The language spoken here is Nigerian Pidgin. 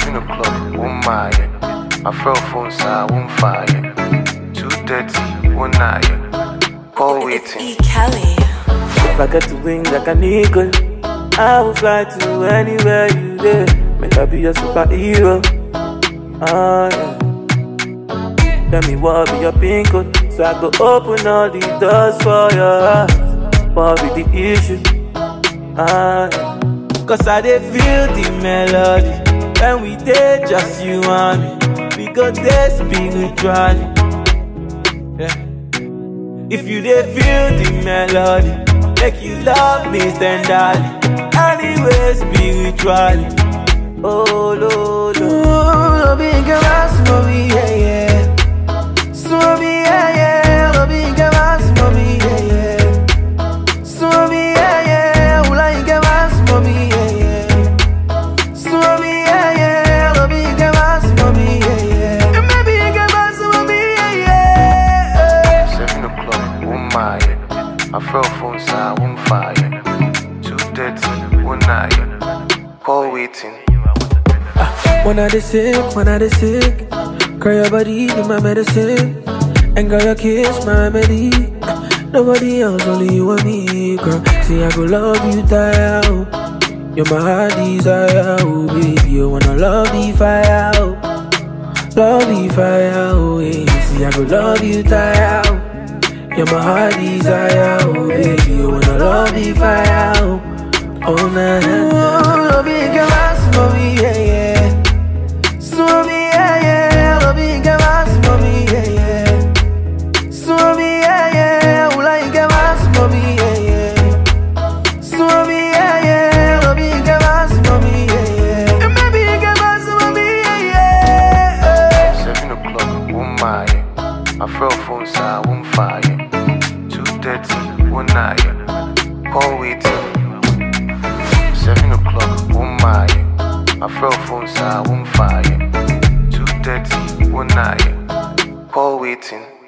Seven o'clock, one mile. My fell phone side, one fire. Two thirty, one nine. Call It's waiting. E. Kelly. If I get to wings like an eagle, I will fly to anywhere you there. Make I be a superhero. Ah, yeah. Tell me what be your pin code, so I go open all the doors for your heart. What be the issue? Ah, yeah. Cause I dey feel the melody when we dey just you and me. We go dey spiritually. Yeah. If you dey feel the melody, make you love me tenderly. Anyway, spiritually. Oh, lo, lo. Lo bien que vas, mami, yeah, yeah. Swami, yeah, yeah. Lo bien que vas, mami, yeah, yeah. Swami, yeah, yeah. Ula bien que vas, mami, yeah, yeah. Swami, yeah, yeah. Lo bien que vas, mami, yeah, yeah. And maybe bien que vas, mami, yeah, yeah. Seven o'clock, one mile. My fell phone side, one fire. Two thirty, one nine. Call waiting. When I dey sick, when I dey sick, girl your body be my medicine, and girl your kiss my remedy. Nobody else, only you and me, girl. See I go love you, die oh. You're my heart desire, oh baby. You wanna love the fire, oh. Love the fire, oh yeah. See I go love you, die oh. You're my heart desire, oh baby. You wanna love the fire, oh. Oh na na na. Love you, girl, mommy, yeah yeah. Swami, yeah, yeah, lo bien que vas, mami, yeah, yeah. Swami, yeah, yeah, ula y que vas, mami, yeah, yeah. Swami, yeah, yeah, lo bien que vas, mami, yeah, yeah. And maybe que vas, mami, yeah, yeah. Seven o'clock, one mile. My fell phone side, one fire. Two thirty, one nine. Call waiting. Seven o'clock, one mile. My fell phone side, one fire. Two thirty, one nine. Call waiting.